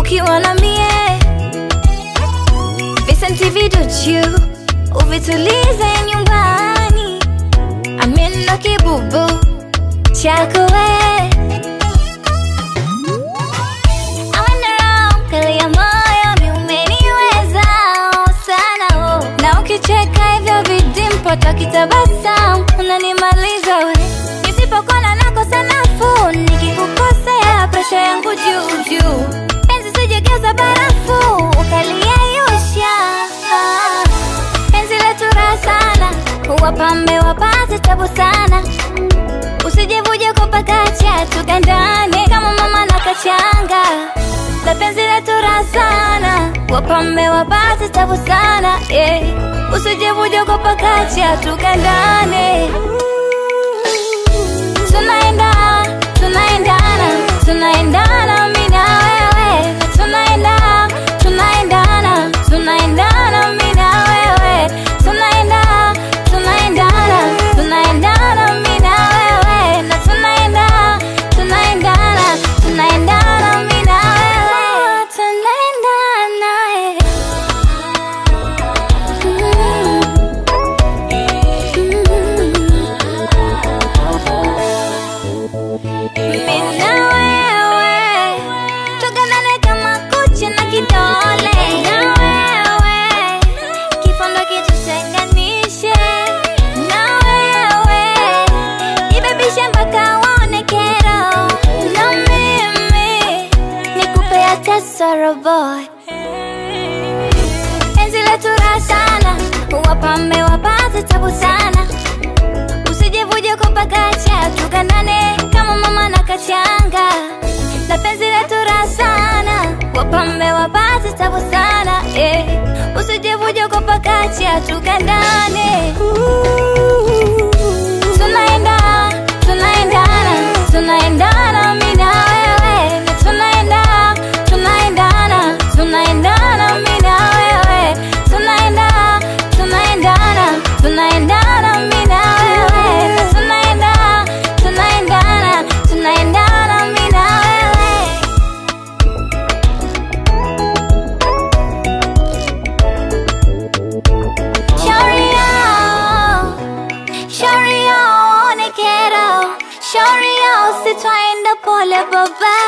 ukiwa na mie visenti viduchu uvitulize nyumbani amino kibubu chako we I went around, kalia moyo mi umeniweza sana oh. na ukicheka hivyo vidimpo takitabasamu unanimaliza we nisipokona nakosa nafuu nikikukosea presha yangu juu juu penzi sijegeuza barafu ukaliyeyusha penzi letu raha sana wapambe wapate tabu sana usijevuje kupakacha tukandane kama mama na kachanga la penzi letu raha sana wapambe wapate tabu sana yeah. usijevuje kupakacha tukandane tunaenda tunaendana tunaendana mi na wewe tunaenda tunaendana tunaendana mi na wewe tunaenda tunaendana tunaendana mi na wewe na tunaenda tunaendana tunaendana mi na wewe tunaendana eh. Mimi na wewe tuganane kama kucha na kidole na wewe kifundo kitutenganishe na wewe ibebishe mpaka waone kero na mimi nikupe hata sorrow boy penzi letu raha sana wapambe wapate tabu sana usijevuje kupakacha tukandane kama mama na kachanga na penzi letu raha sana wapambe wapate tabu sana eh. usijevuje kupakacha tukandane tunaenda tunaendana tunaendana mi na wewe na tunaenda tunaendana tunaendana mi na wewe tunaenda tunaendana tunaendana mi na wewe na tunaenda tunaendana tunaendana mi na wewe shauri yao shauri yao one kero shauri yao sitwaenda pole baba